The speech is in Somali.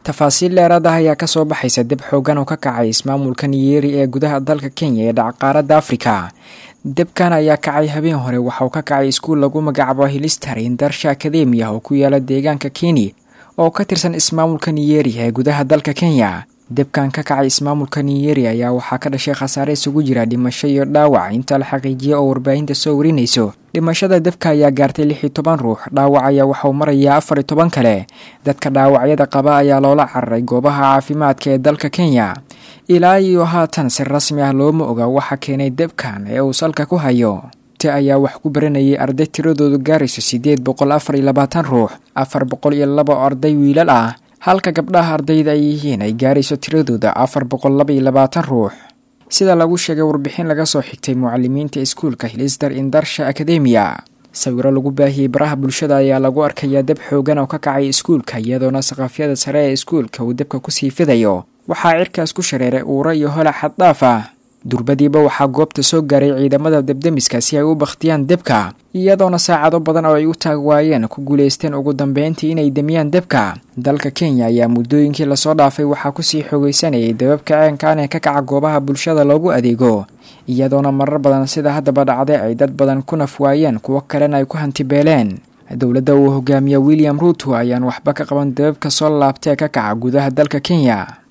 tafaasiil dheeraad ah ayaa kasoo baxaysa deb xoogan oo ka kacay ismaamulka niyeeri ee gudaha dalka kenya ee dhacqaaradda afrika debkan ayaa kacay habeen hore waxauu ka kacay iskuul lagu magacaabo hilistar indarsha akademiya oo ku yaala deegaanka keni oo ka tirsan ismaamulka niyeeri ee gudaha dalka kenya debkan ka kacay ismaamulka niyeeri ayaa waxaa ka dhashay khasaare isugu jira dhimasho iyo dhaawac inta la xaqiijiyay oo warbaahinta soo warinayso dhimashada debka ayaa gaartay lix iyo toban ruux dhaawac ayaa waxauu marayaa afar iyo toban kale dadka dhaawacyada qaba ayaa loola cararay goobaha caafimaadka ee dalka kenya ilaa iyo haatan si rasmi ah looma oga waxa keenay debkan ee uu salka ku hayo te ayaa wax ku baranayay arday tiradoodu gaarayso siddeed boqol afar iyo labaatan ruux afar boqol iyo laba arday wiilal ah halka gabdhaha ardayda ay yihiin ay gaarayso tiradooda afar boqol laba iyo labaatan ruux sida lagu sheegay warbixin laga soo xigtay mucalimiinta iskuulka hilistar indarsha akademiya sawiro lagu baahiyey baraha bulshada ayaa lagu arkayaa deb xoogan oo ka kacay iskuulka iyadoona saqafyada sare ee iskuulka uu debka kusii fidayo waxaa cirkaas ku shareeray uura iyo hola xaddhaaf ah durbadiiba waxaa goobta soo gaaray ciidamada debdemiska si ay u bakhtiyaan debka iyadoona saacado badan oo ay u taag waayeen ku guulaysteen ugu dambeyntii inay demiyaan debka dalka kenya ayaa muddooyinkii lasoo dhaafay waxaa kusii xoogeysanayay dababka ceenkaan ee ka kaca goobaha bulshada loogu adeego iyadoona marar badan sida haddaba dhacday ay dad badan ku naf waayeen kuwo kalena ay ku hantibeeleen dowladda uu hogaamiya william ruuto ayaan waxba ka qaban dababka soo laabtee ka kaca gudaha dalka kenya